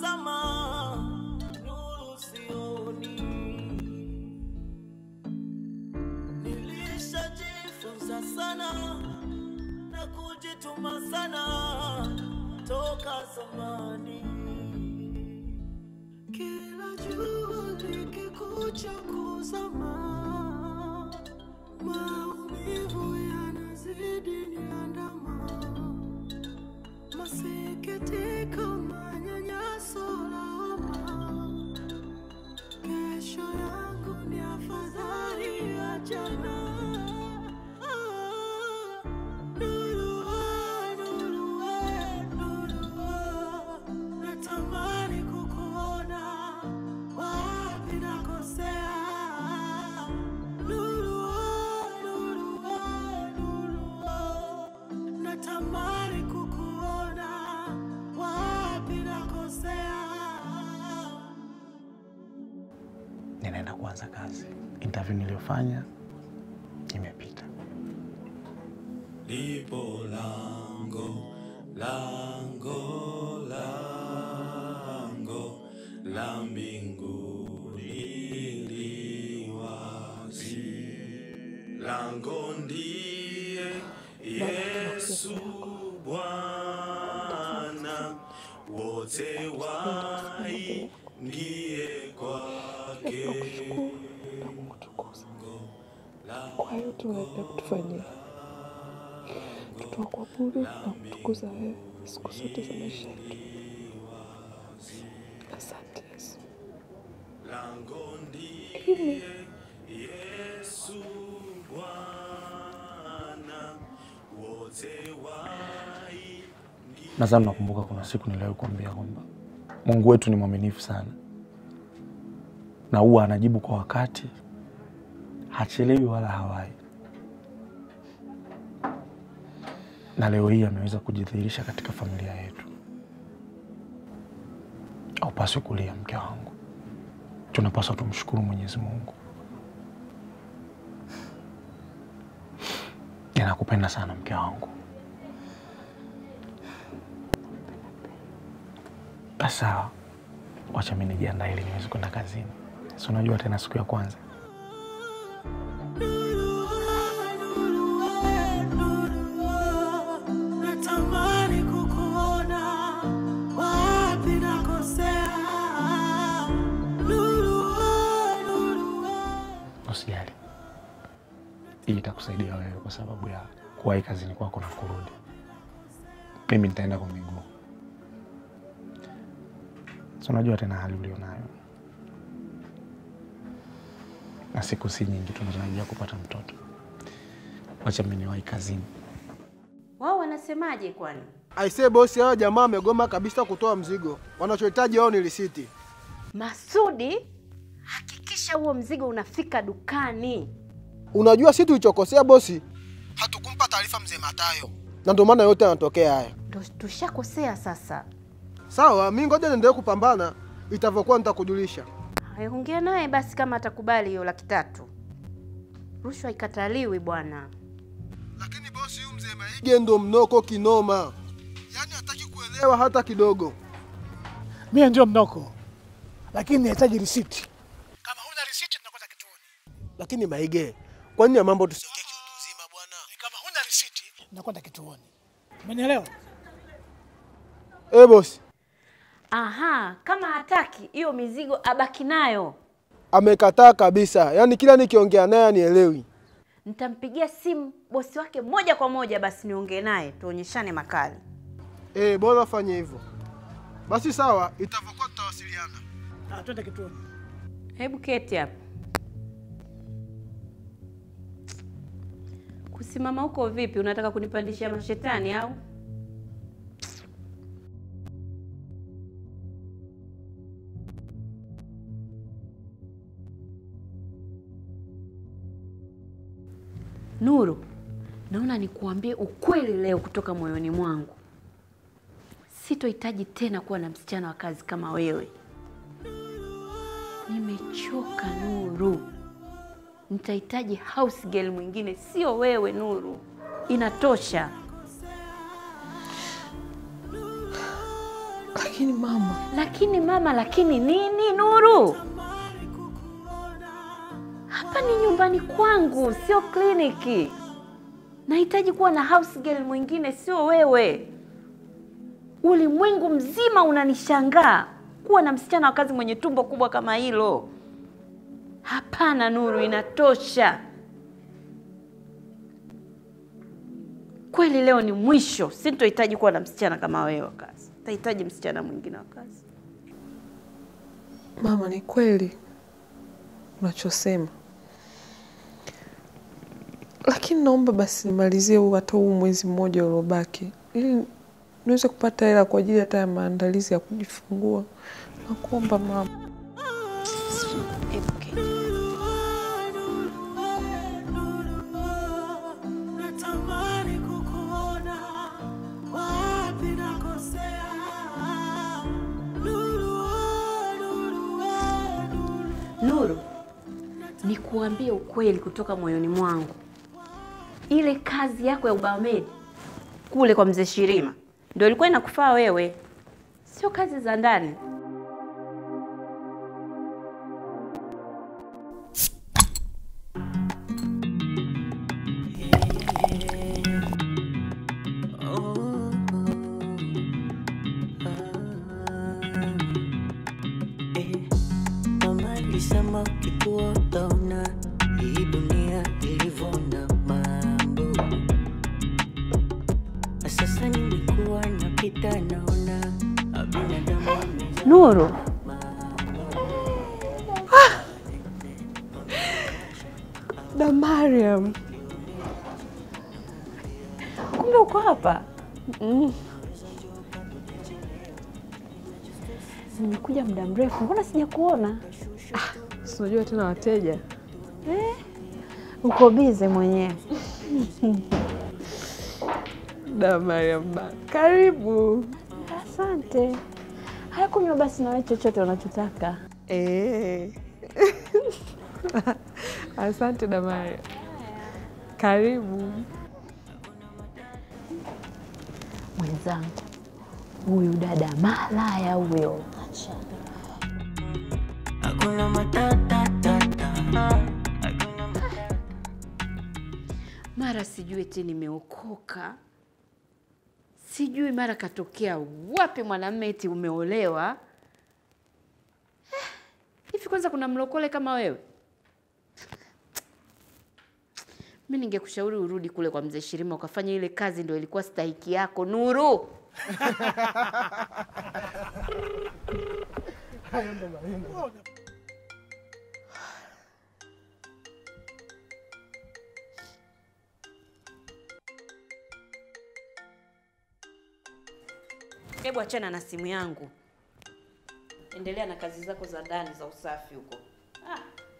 nazama, nuru sioni. Nilishajifunza sana na kujituma sana toka zamani. Kila jua likikucha kuzama, maumivu yanazidi niandama, masikitiko, manyanyaso, lawama. Kesho yangu ni afadhali ya jana. Ah, nuru, ah, nuru, eh, nuru, ah. Natamani kukuona wapi nakosea. Nuru, ah, nuru, ah, nuru, ah. Natamani kukuona wapi nakosea. ninaenda kuanza kazi. Interview niliyofanya imepita. Lipo lango, lango, lango la mbinguni li wazi. Lango ndiye Yesu Bwana, wote waingie kwake. kwa yote unaendelea kutufanyia. Tutakuabudu na kutukuza wewe siku zote za maisha yetu. Asante Yesu. Lakini Yesu Bwana, wote wai Nadhani nakumbuka kuna siku niliwahi kuambia kwamba Mungu wetu ni mwaminifu sana na huwa anajibu kwa wakati, hachelewi wala hawai. Na leo hii ameweza kujidhihirisha katika familia yetu. Haupaswi kulia, mke wangu, tunapaswa tumshukuru Mwenyezi Mungu. Ninakupenda sana mke wangu. Basi Sawa, wacha mimi nijiandae ili niweze kwenda kazini. Si unajua tena siku ya kwanza. natamani kukuona wapi nakosea. Nuru, nuru, Usijali, hii itakusaidia wewe kwa sababu ya kuwahi kazini kwako na kurudi. Mimi nitaenda kwa miguu. Si unajua tena hali ulionayo, na siku si nyingi tunatarajia kupata mtoto. Wacha mimi niwahi kazini. Wao wanasemaje kwani? Aisee bosi, hao jamaa wamegoma kabisa kutoa mzigo. Wanachohitaji wao ni risiti. Masudi, hakikisha huo mzigo unafika dukani. Unajua si tulichokosea bosi, hatukumpa taarifa mzee Matayo, na ndio maana yote yanatokea haya. Ndo tushakosea sasa. Sawa, mi ngoja niendelee kupambana, itavyokuwa nitakujulisha. Haya, ongea naye basi kama atakubali hiyo laki tatu. Rushwa ikataliwi bwana. Lakini bosi, huyu mzee Maige ndo mnoko kinoma, yaani hataki kuelewa hata kidogo. Mie ndio mnoko, lakini nahitaji risiti. Kama huna risiti, tunakwenda kituoni. Lakini Maige, kwa nini ya mambo tusiongee kiutu uzima bwana? Kama huna risiti, tunakwenda kituoni. Umenielewa? Eh bosi, Aha, kama hataki hiyo mizigo abaki nayo. amekataa kabisa, yaani kila nikiongea naye anielewi. Nitampigia simu bosi wake moja kwa moja, basi niongee naye tuonyeshane makali. Eh, bora fanye hivyo. Basi sawa, itavyokuwa tutawasiliana. Ah, twende kituoni. Hebu keti hapo. Kusimama huko vipi? Unataka kunipandishia mashetani au? Nuru, naona nikuambie ukweli leo kutoka moyoni mwangu. Sitohitaji tena kuwa na msichana wa kazi kama wewe. Nimechoka Nuru, nitahitaji house girl mwingine, sio wewe Nuru. Inatosha. Lakini mama, Lakini mama, lakini nini Nuru? Hapa ni nyumbani kwangu, sio kliniki. Nahitaji kuwa na house girl mwingine, sio wewe. Ulimwengu mzima unanishangaa kuwa na msichana wa kazi mwenye tumbo kubwa kama hilo. Hapana Nuru, inatosha. Kweli leo ni mwisho, sintohitaji kuwa na msichana kama wewe wa kazi. Tahitaji msichana mwingine wa kazi. mama, ni kweli unachosema, lakini naomba basi nimalizie huu hata huu mwezi mmoja uliobaki, ili niweze kupata hela kwa ajili hata ya maandalizi ya kujifungua. Nakuomba mama. Hebu keti. Natamani kukuona wapi nakosea. Nuru, nuru, nuru. Nuru, nikuambie ukweli kutoka moyoni mwangu, ile kazi yako ya ubamedi kule kwa mzee Shirima ndio ilikuwa inakufaa wewe, sio kazi za ndani. Mama alisema ukikuwa utaona hii dunia ilivyo na mambo. Sasa nimekuwa napita naona binadamu wamejaa Nuru, Da Mariam, kumbe uko hapa. Nimekuja muda mrefu, mbona sijakuona? si unajua tena wateja. Uko bize mwenyewe. Da Mariam, ba- karibu. Asante. Haya, kunywa basi nawe chochote unachotaka. Eh. Asante da Mariam, karibu. Mwenzangu, huyu dada malaya huyo. hakuna matata mara sijui eti nimeokoka, sijui mara katokea wapi mwanamume eti umeolewa. Eh, Hivi kwanza kuna mlokole kama wewe? Mi ningekushauri urudi kule kwa mzee Shirima ukafanya ile kazi, ndio ilikuwa stahiki yako Nuru. Hebu achana na simu yangu, endelea na kazi zako za ndani za usafi huko. Ah.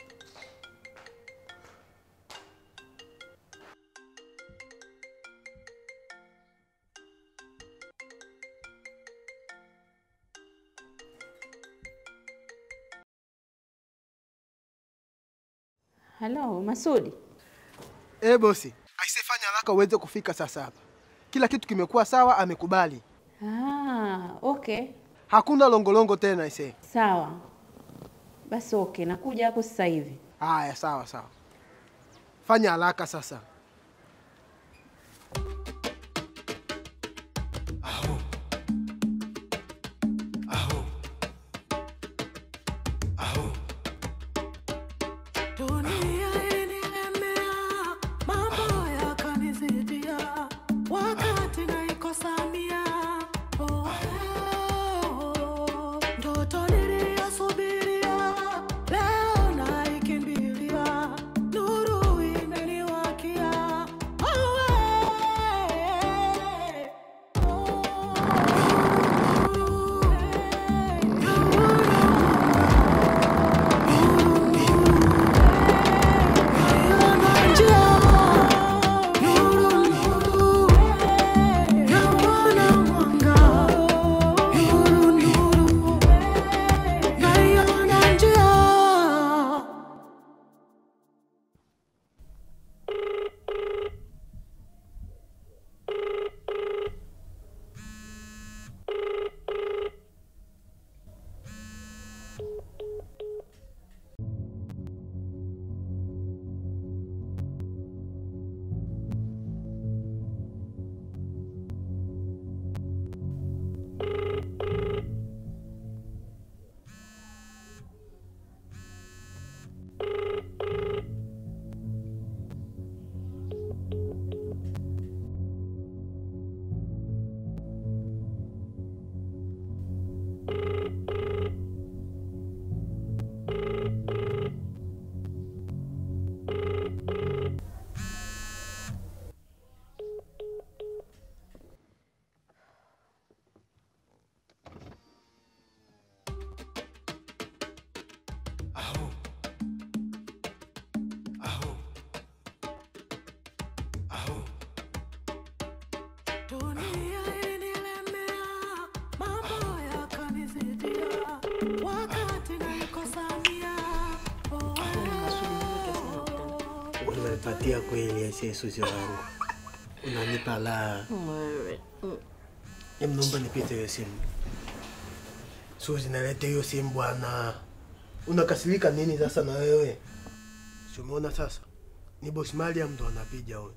Halo Masudi, Eh, bosi, aisefanya haraka uweze kufika sasa hapa. Kila kitu kimekuwa sawa, amekubali. ah, okay, Hakuna longolongo tena aise. sawa basi, okay, nakuja hapo sasa hivi. Haya, sawa sawa, fanya haraka sasa. Dunia ilinilemea, mambo yakanizidia, wakati naikosamia. Oh, oh, ndoto niliyosubiria, leo naikimbilia, nuru imeniwakia. dunia ilinilemea, mambo yakanizidia, wakati naikosamia. Oh, Unapatia kweli aisee, Suzi wangu, unanipa la. Em, naomba nipite hiyo simu. Suzi, nalete hiyo simu bwana. Unakasirika nini sasa na wewe? Si umeona sasa, ni bosi Mariam ndo anapiga huyo.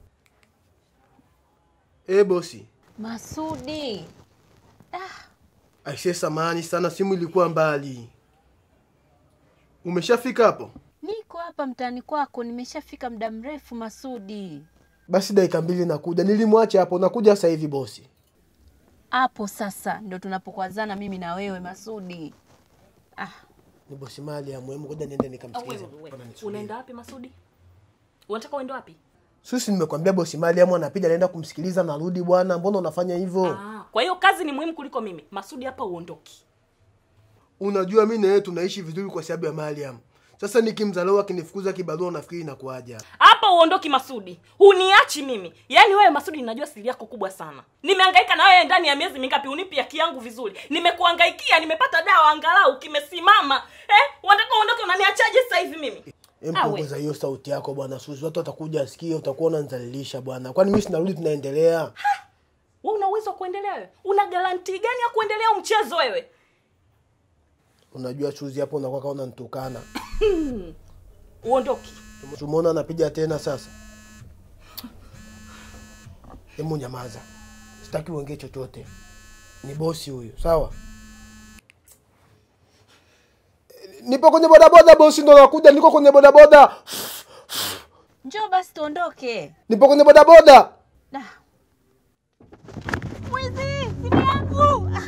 Eh bosi, Masudi, aisee, samahani sana, simu ilikuwa mbali. Umeshafika hapo? niko hapa mtaani kwako, nimeshafika muda mrefu Masudi. Basi dakika mbili nakuja. Nilimwacha hapo, nakuja sasa hivi bosi. Hapo sasa ndo tunapokwazana mimi na wewe Masudi. Ah, Ni bosi Mariam, hebu ngoja niende nikamsikize. unaenda wapi Masudi? Unataka uende wapi? Susi, nimekwambia bosi Mariam anapiga, naenda kumsikiliza, narudi bwana. Mbona unafanya hivyo? Ah, kwa hiyo kazi ni muhimu kuliko mimi. Masudi, hapa uondoki. Unajua mi na yeye tunaishi vizuri kwa sababu ya Mariam. Sasa nikimdharau akinifukuza kibarua, unafikiri inakuaje? hapa? Hapa uondoki Masudi, huniachi mimi. Yaani wewe Masudi, ninajua siri yako kubwa sana. Nimehangaika na wewe ndani ya miezi mingapi, unipi haki yangu vizuri. Nimekuhangaikia, nimepata dawa angalau kimesimama. Eh, unataka uondoke, unaniachaje sasa hivi mimi? Em, Awe. punguza hiyo sauti yako bwana Susi, watu watakuja asikie, utakuwa unanizalilisha bwana. Kwani mimi sinarudi, tunaendelea. Wewe una uwezo wa kuendelea wewe? Una garanti gani ya kuendelea huu mchezo wewe? Unajua Suzi, hapo unakuwa kama unanitukana. Uondoki. Tumeona anapiga tena sasa. Hebu nyamaza, sitaki uongee chochote. Ni bosi huyu, sawa? Nipo kwenye bodaboda bosi, ndo nakuja. Niko kwenye bodaboda, njoo basi tuondoke. nipo kwenye bodaboda. Da. Mwizi, simu yangu. Ah.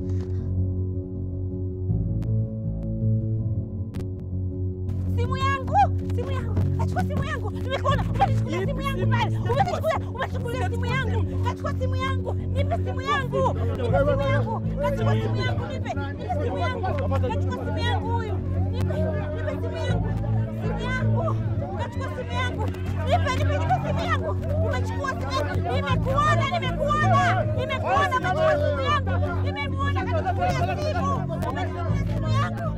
Simu yangu, simu yangu. Achukua simu yangu. Nimekuona. Umenichukulia simu yangu pale. Umenichukulia, umechukulia simu yangu. Kachukua simu yangu. Nipe simu yangu. Nipe simu yangu. Kachukua simu yangu. Nipe. Nipe simu yangu. Kachukua simu yangu huyu. Nipe. Nipe simu yangu. Simu yangu. Kachukua simu yangu. Nipe, nipe, nipe simu yangu. Umechukua simu yangu. Nimekuona, nimekuona. Nimekuona kachukua simu yangu. Nimekuona kachukua simu. Umechukua simu yangu.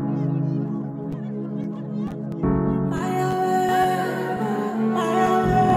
Maya, Maya,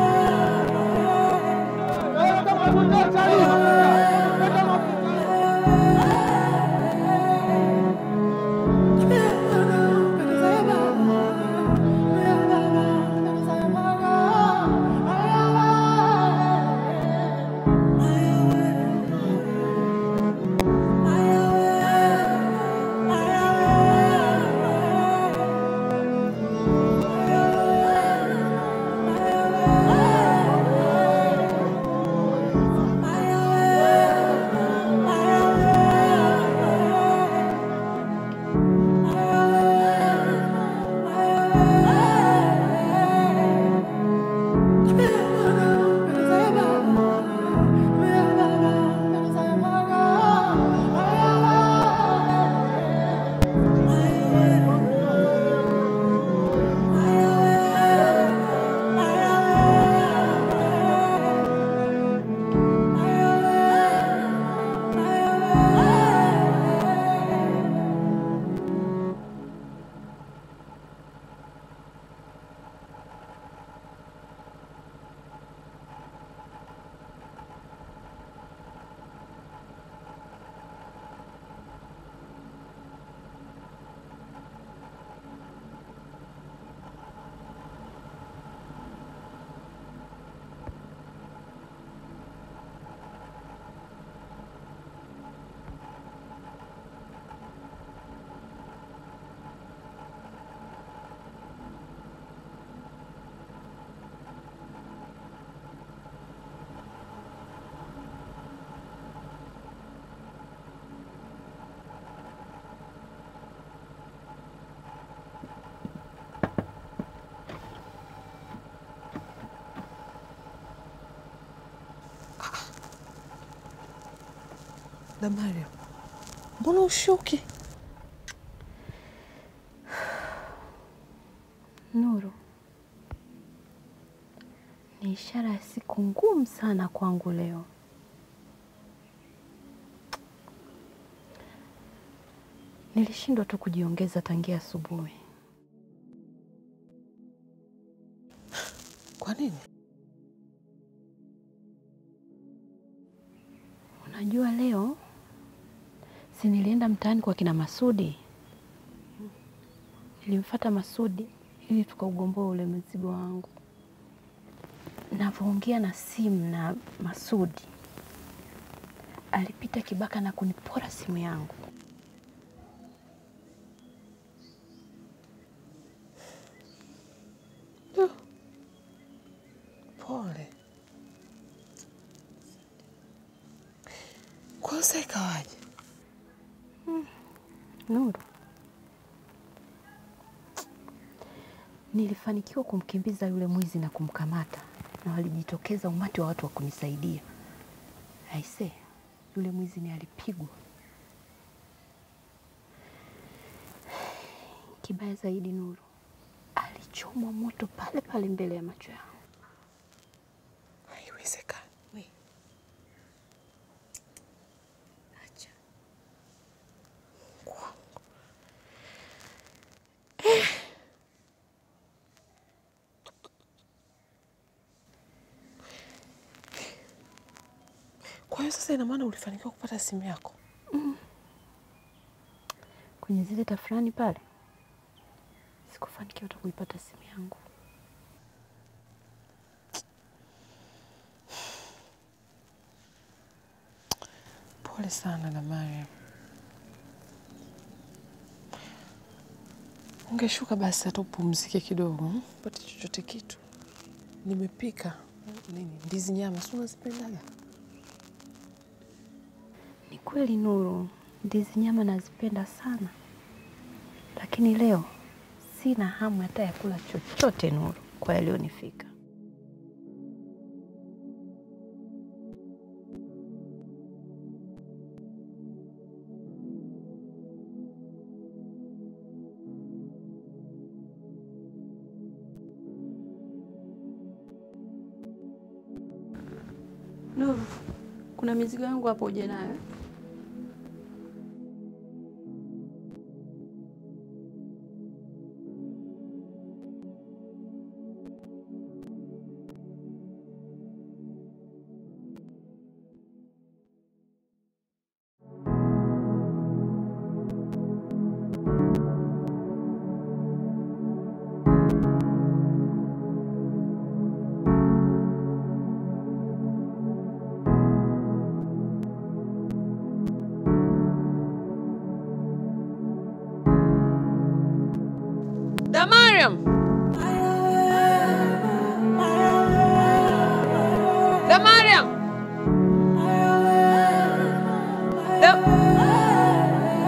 Damaria, mbona ushuki? Nuru, ni ishara ya siku ngumu sana kwangu leo. Nilishindwa tu kujiongeza tangia asubuhi. Kwa nini? Unajua leo si nilienda mtaani kwa kina Masudi, nilimfuata Masudi ili tukaugomboa ule mzigo wangu. Navyoongea na simu na Masudi, alipita kibaka na kunipora simu yangu. Pole. Kwa hiyo sasa ikawaje? Nuru, nilifanikiwa kumkimbiza yule mwizi na kumkamata, na walijitokeza umati wa watu wa kunisaidia. Aise, yule mwizi ni alipigwa. Kibaya zaidi, Nuru, alichomwa moto pale pale mbele ya macho yangu. Haiwezekani. Acha. Kwangu. Kwa hiyo sasa ina maana ulifanikiwa kupata simu yako? Kwenye zile tafurani pale, sikufanikiwa hata kuipata simu yangu. Pole sana Damaria. Ungeshuka basi hata upumzike kidogo, hmm? pate chochote kitu. Nimepika nini, ndizi nyama, si unazipendaga? Ni kweli Nuru, ndizi nyama nazipenda sana, lakini leo sina hamu hata ya kula chochote Nuru, kwa yaliyonifika. Nuru, kuna mizigo yangu hapo uje nayo. Damariam! Damariam! Da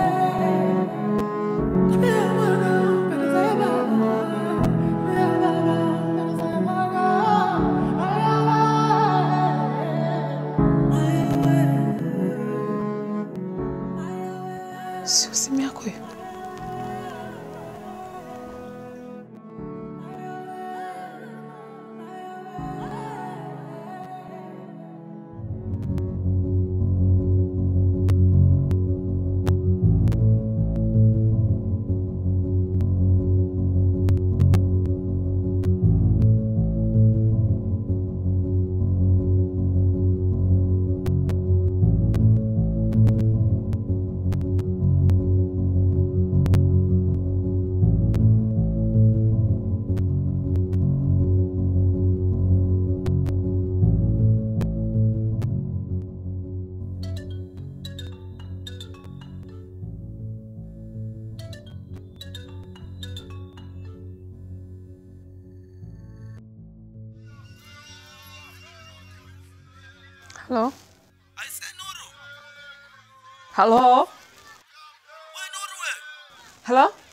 Sio simu yako hiyo? Halo? Halo? Halo?